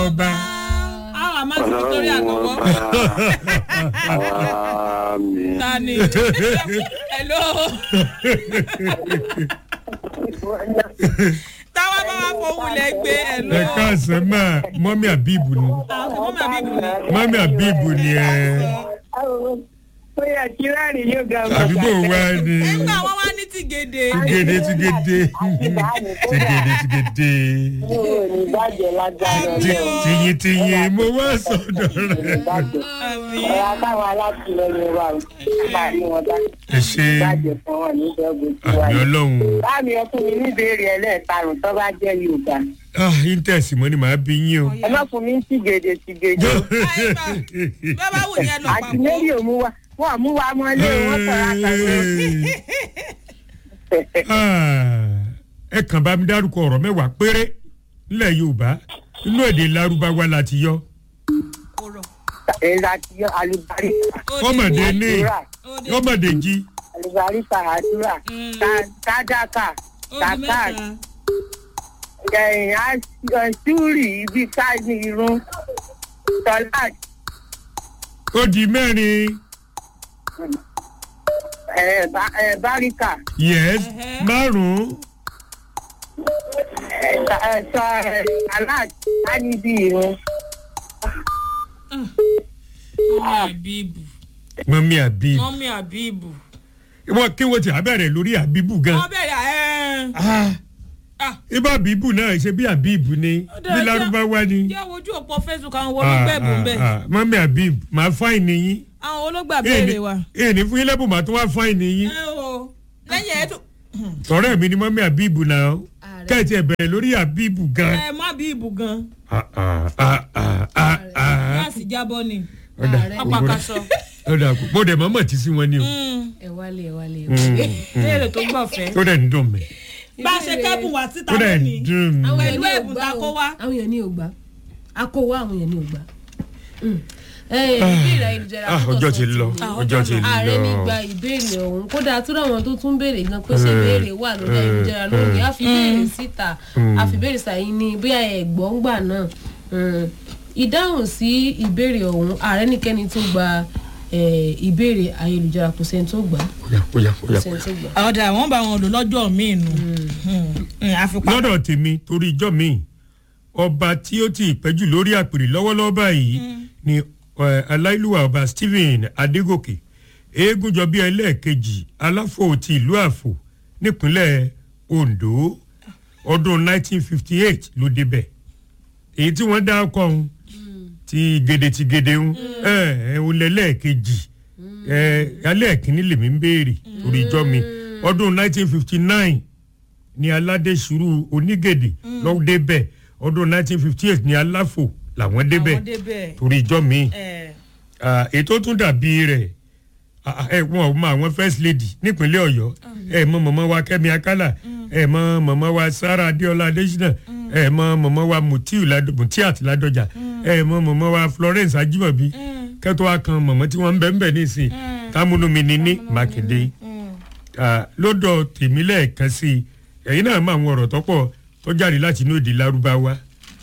ọba. àwọn àmọ́ ti victoria lọ́wọ́ Àmín. ta ni hello táwa bá wà fowólẹ̀ gbé hello ẹ káàsán máa mọ́mí àbíbù ni àwọn ọmọ mi bù ní. mọ́mí àbíbù ni ẹ ó yẹ kí láàrin yóò ga ọmọ àdúgbò wa ni nígbà wọn wá ní tìgèdè tìgèdè tìgèdè tìgèdè tìgèdè yóò ní bàjẹ́ lágbára Ti- ọlọ́run tìyìn tìyìn mo wá sọ̀dọ̀ rẹ̀. bàjẹ́ ọ̀rọ̀ àtàwọn alátìlẹyìn wa ò máa rí wọn bá ẹ ṣe bàjẹ́ fún wọn ní ìdọ́gbọ̀n tí àmì wáyé. ọlọ́run báàmì ọkùnrin ní ìbéèrè ẹlẹ́ẹ̀karùn tó bá jẹ́ yorùbá ah íńtẹ̀sì mọ́ ni màá bí yín o. ẹ má fún mi sí gèdè sí gèdè bàbá wù yẹn lọ àti papọ̀ mary ò mú wa wọn mú wa mọ́lé wọn sọ̀rọ̀ àtàwọn Ah, ẹ kàn bá mi dárúkọ ọ̀rọ̀ mẹ́wàá péré nílẹ̀ yorùbá inú èdè lárúbáwá la ti yọ. ọ̀rọ̀ èyí àti alùbáríkà ọmọdé ní àdúrà ọmọdé jí alùbáríkà àdúrà Mm. ká- kádàkà odi kàkà mẹ́ta ẹ̀yìn àṣúrì ibi ká ní irun tọ́lá ó di mẹ́rin ẹ̀ bá- ẹ̀ báríkà yes Ẹhẹ́. márùn-ún ẹ̀ ta- ẹ̀ sọ ẹ̀ aláàt á ní bí irun mọ́mí àbíbù mọ́mí àbí mọ́mí àbíbù wọ́n kí wọ́n ti àbẹ̀rẹ̀ lórí àbíbù gan. wọ́n bẹ̀rẹ̀ ẹ̀ Ah, ah ibà àbíbù náà ṣe bí àbíbù ni Ó dáa, bí jẹ́- lárúbáwá ni. jẹ́ wojú òpó facebook àwọn olóògbé ẹ̀bùn bẹ́ẹ̀ Ah, ah, mọ́mí àbíbù máa fáìní yín. àwọn olóògbé àbẹ̀rẹ̀ wa. èèní fún yín lẹ́bùn máa tún wá fáìní yín. ẹ o lẹ́yìn ẹ̀ tó ọ̀rẹ́ mi ni mọ́mí àbíbù náà kẹ́ẹ̀tì ẹ̀ bẹ̀rẹ̀ lórí àbíbù gan. ẹ má bíbù gan Ah, ah, ah, ah, ah, ah. gáàsì jábọ́ ni Ọ̀dà, apàkàṣọ. ọ̀dà kò mo dẹ̀ mọ́mọ́ tí sí wọn ni o. ẹ wálé ẹ wálé ẹ Mm, wálé. mm. léèrè tó gbọ̀fẹ́. ó dẹ̀ ń dùn mí. bá a ṣe kẹ́bùn wá síta ó dẹ̀ ń lónìí dùn mí. àwọn Pẹ̀lú èèyàn ní ẹ̀bùn ògbà tá a kó o. wá. àwọn èèyàn ní ògbà a kó wá àwọn èèyàn ní ògbà. ìbéèrè ayélujára Ah, tó ọjọ́ sọ ti lọ ti ní. ọjọ́ ti ààrẹ ní lọ. gba ìbéèrè ọ̀hún kódà tó dáwọn tó tún béèrè gan pé ṣé béèrè wà lórí ayélujára lónìí a fi béèrè síta a fi béèrè sàyìn ní bóyá ẹ̀gbọ́n gbà náà Mm. ìdáhùn sí ìbéèrè ọ̀hún ààrẹ nìkẹ́ni tó gba eh, ìbéèrè ayélujára kò sẹ́ni tó gbà Ó yá, ó yá, ó kò yá. sẹ́ni tó gbà. ọ̀dà wọ́n bá wọn lò lọ́jọ́ míì nù àfipá. lọ́dọ̀ tèmi torí ijọ́ mi ọba tí ó ti pẹ́jù lórí àpèrè lọ́wọ́lọ́wọ́ báyìí ni eh, aláìlúwà ọba stephen adégòkè eégúnjọbí ẹlẹ́ẹ̀kejì aláfò ti ìlú àfò nípínlẹ̀ ondo ọdún 1958 ló débẹ̀ èyí tí wọ́n dá ọkọ̀ ọ̀hún ti gèdè ti gèdè ń ẹ ẹ òun lẹ́lẹ́ẹ̀kejì ẹ alẹ́ kìíní lèmi ń béèrè torí ijọ́ mi ọdún 1959 ní aládé sùúrù onígèdè lọ́wọ́ débẹ̀ ọdún 1958 ní aláfò làwọn débẹ̀ àwọn débẹ̀ torí ijọ́ mi ẹ̀ Ah, ètò tún dàbí rẹ̀ ah, ah, ẹ wọn ò mọ àwọn first lady nípínlẹ̀ ọ̀yọ́ ẹ mọ mọ̀mọ́ wa kẹ́mi akálà ẹ mọ mọ̀mọ́ wa sara adéọlá adésínà ẹ mọ mọ̀mọ́ wa mutiu Lado- mutiat ládọjà ẹ mọ mọ̀mọ́ wa florence ajímọ̀bí kẹ́tọ́ wa kan mọ̀mọ́ tí wọ́n ń bẹ̀ ń bẹ̀ nísìn támúnú mi ní ní mákindé Ah, lọ́dọ̀ tèmi lẹ́ẹ̀kan sí i ẹ̀yin náà mọ àwọn ọ̀rọ̀ tọ́pọ̀ tó jáde láti inú èdè lárúbáwá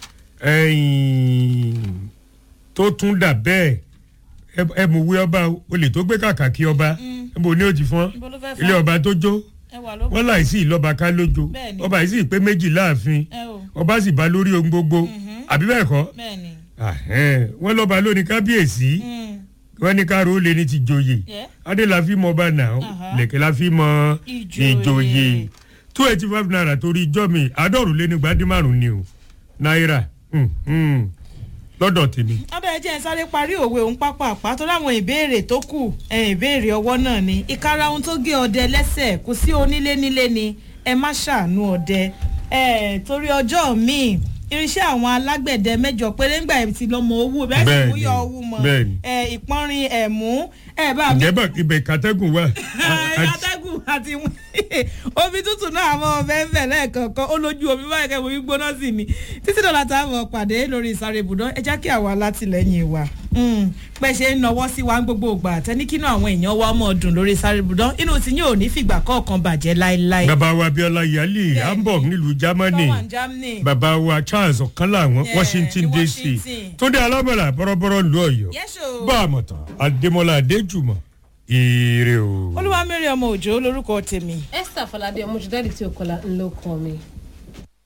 ẹ̀yìn tó tún dà bẹ́ẹ̀ ẹ- ẹ mú wí ọba o lè tó gbé kàkà kí ọba níbo ni ó ti fọ́n Níbo ló fẹ́ fọ́n? ilé ọba tó jó ẹ wà ló wọn láìsí ìlọba ká lójó Bẹ́ẹ̀ni. ọba yìí sì pé méjì láàfin ẹ o ọba sì bá lórí ohun gbogbo àbí bẹ́ẹ̀ kọ́ bẹ́ẹ̀ ni. Ahẹ́n, wọ́n lọ́ba lóní kábíyèsí Mm. wọ́n ní káàró ó lé ní ti joyè Yeah. adé la fi mọ ọba náà Aha. lẹ̀kẹ́ la fi mọ Ìjòyè. ìjòyè two eighty five naira torí ijọ́ mi àádọ́rùn lé ní gbadé márùn ni o náírà Hmm, hmm. lọ́dọ̀ tèmi. ọbẹ̀ ẹ jẹ́ ẹ sáré parí òwe òun pápá àpá tó láwọn ìbéèrè tó kù ẹ ìbéèrè ọwọ́ náà ni ìkara ohun tó gé ọdẹ lẹ́sẹ̀ kò sí onílé nílé ni ẹ má ṣàánú ọdẹ ẹ torí ọjọ́ míì irinṣẹ́ àwọn alágbẹ̀dẹ mẹ́jọ péré ńgbà ẹ̀ ti lọ́mọ owó bẹ́ẹ̀ sì Bẹ́ẹ̀ni, mú yọ owó mọ́ bẹ́ẹ̀ni. ẹ ìpọ́nrin ẹ̀mú ẹ bá mi ǹjẹ́ bá ibẹ̀ kàtẹ́gùn wà. atẹ́gùn àti omi tútù náà àwọn ọbẹ̀ ń bẹ̀ lẹ́ẹ̀kọ̀ọ̀kan ó lójú omi báyìí kẹ́ mo fi gbóná sí ni títí dọ̀là táwọn pàdé lórí ìsáré ibùdó ẹ já kí àwa látìlẹ́yìn wa. pẹ́ ṣe ń nawọ́ sí wa ń gbogbo ògbà àtẹni kínú àwọn èèyàn wa ọmọ ọdún lórí sáré budán inú tí yóò ní fìgbà kọ̀ọ̀kan bàjẹ́ láéláé. bàbá wa abiola yali hamburg nílùú germany Tọ́wọ̀n Germany. bàbá wa charles ọ̀kánlá àwọn Yeah, washington ní dc Washington. túndé alámọ̀lá bọ́rọ̀bọ́rọ̀ lu ọ̀yọ́ Yes, o. bá a mọ̀ tán adémọlá adéjùmọ̀ ire o. olúwa mẹ́rin ọmọ òjò lórúkọ tèmi. esther falade ọmọ jùdádì tí o kọlá ńlọkọ mi.